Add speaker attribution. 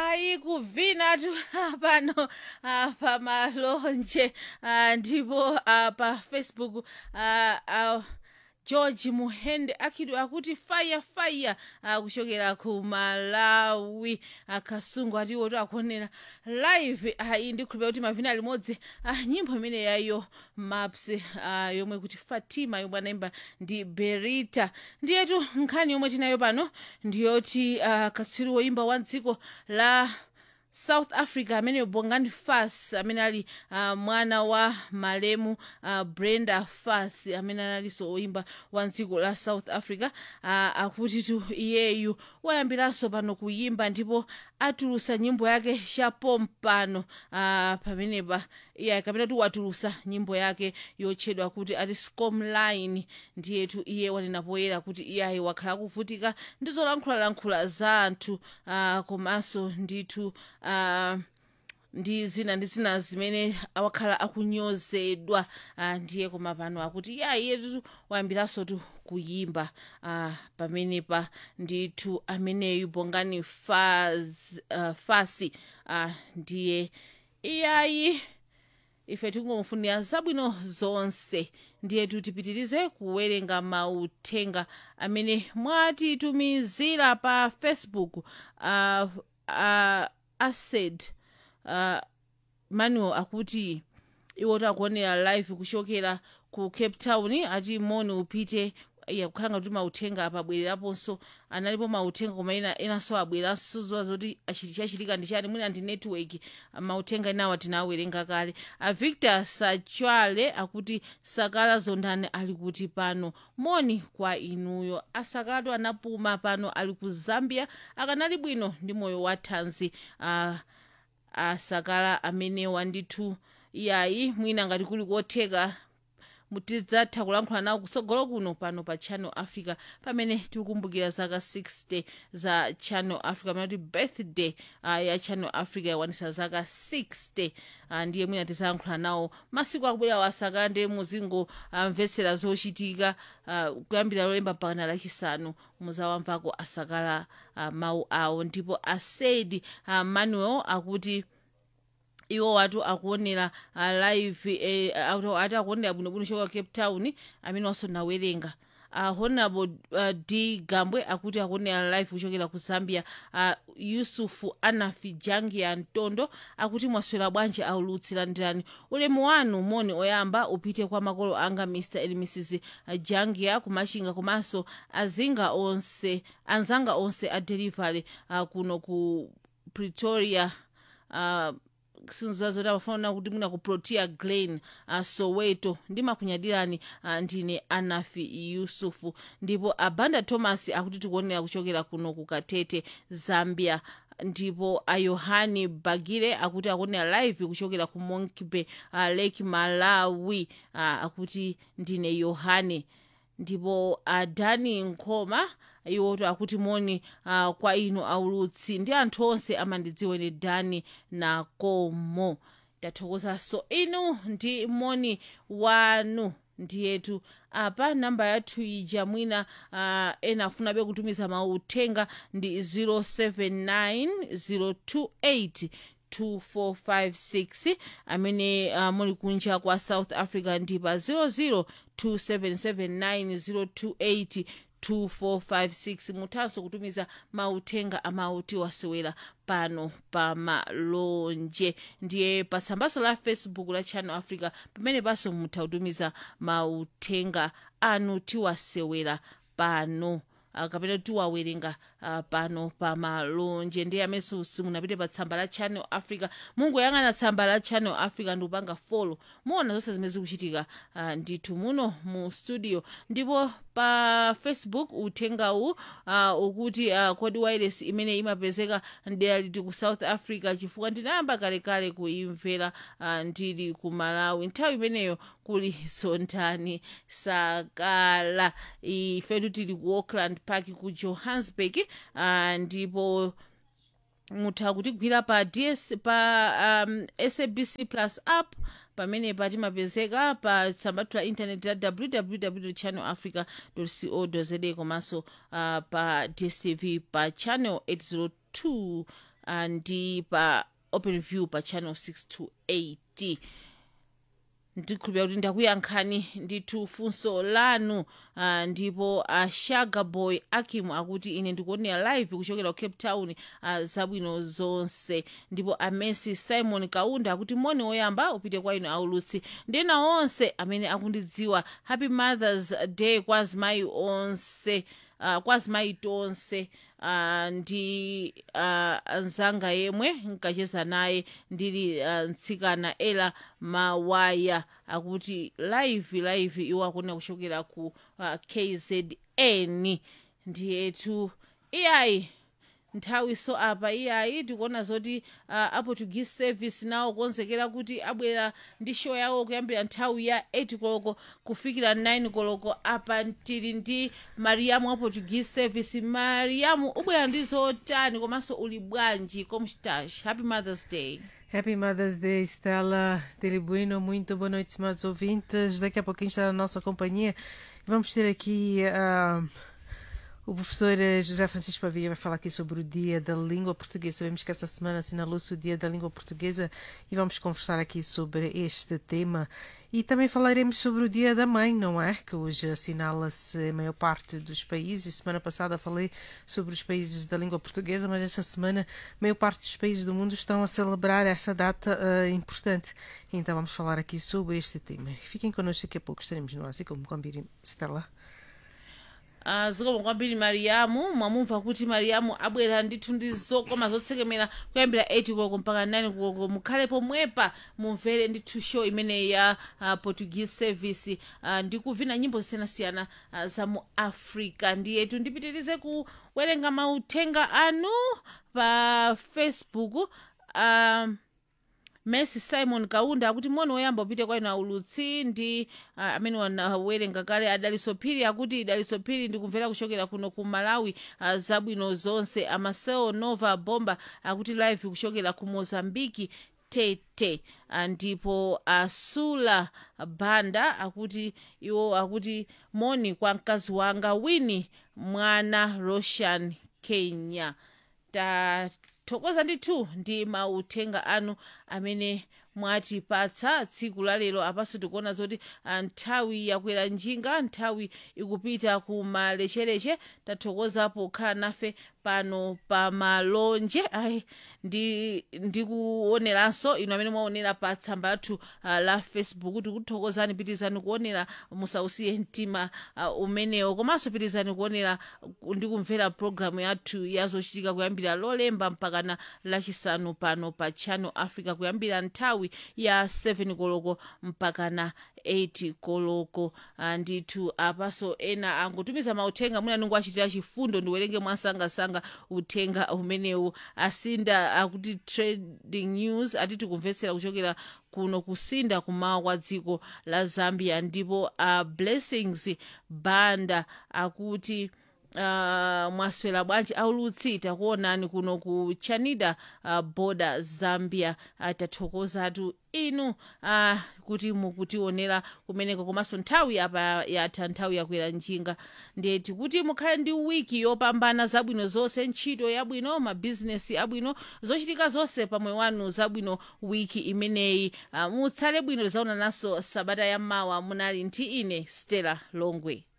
Speaker 1: ayi kuvinatu pano ah, pamalonje ah, ndipo ah, pa facebook ah, ah, george muhende akhidwe akuti fire fire ah, kuchokera ku malawi akasungu atiwo akuonera live ayi ndikhulupira kuti mavina limodzi ah, nyimbo imene yayo maps ah, yomwe kuti fatima yomwe anaimba ndi berita ndiyetu nkhani yomwe tinayo pano ndiyoti ah, katswiri woimba wa dziko la south africa amene bongani fas amene ali uh, mwana wa malemu uh, brenda fas amene analinso oimba wa dziko la south africa uh, akuti tu iyeyu wayambiranso pano kuyimba ndipo atulusa nyimbo yake chapompano uh, pamenepa iye kapena tu watulusa nyimbo yake yotchedwa kuti ati scomline ndiyetu iye wanena poyera kuti iyayi wakhala akuvutika ndi zolankhulalankhula za anthu uh, komanso ndithu uh, ndi zina ndi zina zimene wakhala akunyozedwa uh, ndiye koma pano akuti iya iyetu wayambiranso tu kuyimba uh, pamenepa ndithu ameneyu bongani faz, uh, fasi uh, ndiye iyayi ife tingomufunira zabwino zonse ndiye tipitirize kuwerenga mauthenga amene mwatitumizira pa facebook uh, uh, ased uh, manuel akuti iwo takuonera live kuchokera ku cape town ati moni upite iya kukhanga kuti mauthenga apabwereraponso analipo mauthenga koma ena enanso abweranso zowa zoti achiti chachitika ndi chani mwina ndi network mauthenga enawa tinawerenga kale a victor sachwale akuti sakala zondani ali kuti pano moni kwa inuyo asakatu anapuma pano ali ku zambia akanali bwino ndi moyo wa thanzi uh, asakala amenewa ndithu iyayi mwina ngati kuli kotheka tidzatha kulankhula nawo kusogolo kuno pano pa channel africa pamene tikukumbukira zaka 60 za channel africa pamene kuti birthday uh, ya channel africa yakwanitsa zaka 60 uh, ndiye mwina tidzalankhula nawo masiku akubwera wasakande muzingomvetsera uh, zochitika uh, kuyambira lolemba mpaka lachisanu muzawamvako asakala uh, mawu awo ndipo asedi uh, manuel akuti iwo watu akuonera uh, live eh, ati akuonera bwinobwino choka cape town amene waso nawerenga uh, honorable uh, d gambwe akuti akuonera live kuchokera ku zambia uh, yusufu anafi jangia ntondo akuti mwaswera bwanji aulutsira ndirani ulemu wanu moni oyamba upite kwa makolo anga mr and mrs jangia kumachinga komanso azinga onse anzanga onse a delivery uh, kuno ku pretoria uh, sinzazoti amafuna kuti mwina ku protea glen uh, soweto ndimakunyadirani uh, ndine anafi yusufu ndipo abanda thomas akuti tikuonera kuchokera kuno ku katete zambia ndipo ayohani bagire akuti akuonera live kuchokera ku monkey uh, lake malawi uh, akuti ndine yohane ndipo adani nkhoma iwoto akuti moni uh, kwa inu aulutsi ndi anthu onse amandidziwa ine dani nakomo tathokozanso inu ndi moni wanu ndiyetu apa namba yathu ija mwina uh, ena afunabe kutumiza mauthenga ndi 079028 2456 amene uh, muli kunja kwa south africa ndi pa 002779028 2456 muthanso kutumiza mauthenga amauti wasewera pano pa malonje ndiye pasambaso la facebook la channel africa pamene panso mutha kutumiza mauthenga anu tiwasewera pano uh, kapena tiwawerenga uh, pano pa malonje ndiye amenso simunapite pa tsamba la channel africa mungoyang'ana tsamba la channel africa ndi kupanga folo muona zonse zimene zikuchitika uh, ndithu muno mu studio ndipo pa facebook uthengawu uh, ukuti uh, kodi wireless imene imapezeka ndera liti ku south africa chifukwa ndinayamba kalekale kuimvera uh, ndili ku malawi nthawi imeneyo kuli sontani sakala ifetu tili ku auckland park ku johannesburg uh, ndipo mutha kutigwira pa ds pa um, sabc plus app pamene patimapezeka pa tsambatu la intaneti la www channel africa co za komanso uh, pa dstv pa channel 802 uh, ndi pa open view pa channel 6 to 8 ndikhulupira kuti ndakuyankhani ndithu funso lanu uh, ndipo ashaga boy akim akuti ine ndikuonera live kuchokera ku cape town uh, zabwino zonse ndipo amesi simon kaunda akuti moni woyamba upite kwa inu aulutsi ndena onse amene akundidziwa happy mothers day kwa azimayi onse uh, kwa azimayi tonse uh, ndi uh, nzanga yemwe nkacheza naye ndili uh, mtsikana ela mawaya akuti live live iwo akunena kuchokera ku uh, kzn ndiyetu iyayi nthawi so apa iyayi tikuona zoti uh, aportuguese service nawo konzekera kuti abwera ndi show yawo kuyambira nthawi ya 8 koloko kufikira 9 koloko apa tili ndi mariamu wa portuguese service mariamu ubwera ndi zotani komanso uli bwanji komstash happy mothers day
Speaker 2: Happy Mother's Day, Stella Telibuino. Muito boa noite, estimados ouvintes. Daqui a pouquinho está na nossa companhia. Vamos ter aqui ah, o professor eh, José Francisco Pavia vai falar aqui sobre o Dia da Língua Portuguesa. Sabemos que essa semana assinalou-se o Dia da Língua Portuguesa e vamos conversar aqui sobre este tema. E também falaremos sobre o Dia da Mãe, não é? Que hoje assinala-se a maior parte dos países. Semana passada falei sobre os países da língua portuguesa, mas essa semana a maior parte dos países do mundo estão a celebrar essa data ah, importante. Então vamos falar aqui sobre este tema. Fiquem connosco daqui a pouco, estaremos no ar, assim como Gambiri Stella.
Speaker 1: Uh, zikomo kwambiri mariamu mwamumva kuti mariamu abwera ndithu ndi zokoma zotsekemera kuyambira 8 koloko mpaka 9 koloko mukhale pomwepa mumvere ndithu show imeneyi ya uh, portuguese service uh, ndi kuvina nyimbo zosiyanasiyana uh, za mu africa ndiyetu ndipitirize kuwerenga mauthenga anu pa facebook um, messi simon kaunda akuti moni woyamba upite kwa inu aulutsi ndi uh, amene wanawerenga kale adaliso phiri akuti daliso phiri ndikumvera kuchokera kuno ku malawi uh, zabwino zonse amaseo nova bomba akuti live kuchokera ku mozambiki tete uh, ndipo asula banda akuti iwo akuti moni kwa mkazi wanga wini mwana roshan kenya tathokoza ndithu ndi mauthenga anu amene mwatipatsa tsiku la lero apanso tikuona zoti ah, nthawi yakwera njinga nthawi ikupita ku malechereche tathokoza pokhala nafe pano pa malonje ayi ndi ndikuoneranso inu amene mwaonera pa tsamba lathu uh, la facebook tikuthokozani pitirizani kuonera musausiye mtima uh, umenewo komanso pitirizani kuonera uh, ndi kumvera programu yathu yazochitika kuyambira lolemba mpakana lachisanu pano pa channel africa kuyambira nthawi ya 7 koloko mpakana 8 koloko uh, ndithu apaso ena angotumiza mauthenga mwina nungu achitira chifundo ndiwerenge mwansangasanga uthenga umenewu asinda akuti trading news atiti kumvetsera kuchokera kuno kusinda kumawa kwa dziko la zambia ndipo uh, blessings banda akuti uh, mwaswera bwanji aulutsi takuonani kuno ku chanida uh, border zambia uh, tathokozatu inu uh, kuti mukutionera kumeneko komanso nthawi apa yatha nthawi yakwera njinga ndeti kuti mukhale ndi wiki yopambana zabwino zonse ntchito yabwino mabhizinesi abwino zochitika zonse pamwe wanu zabwino wiki imeneyi uh, mutsale bwino lizaonananso sabata yammawa munali nti ine stella longwe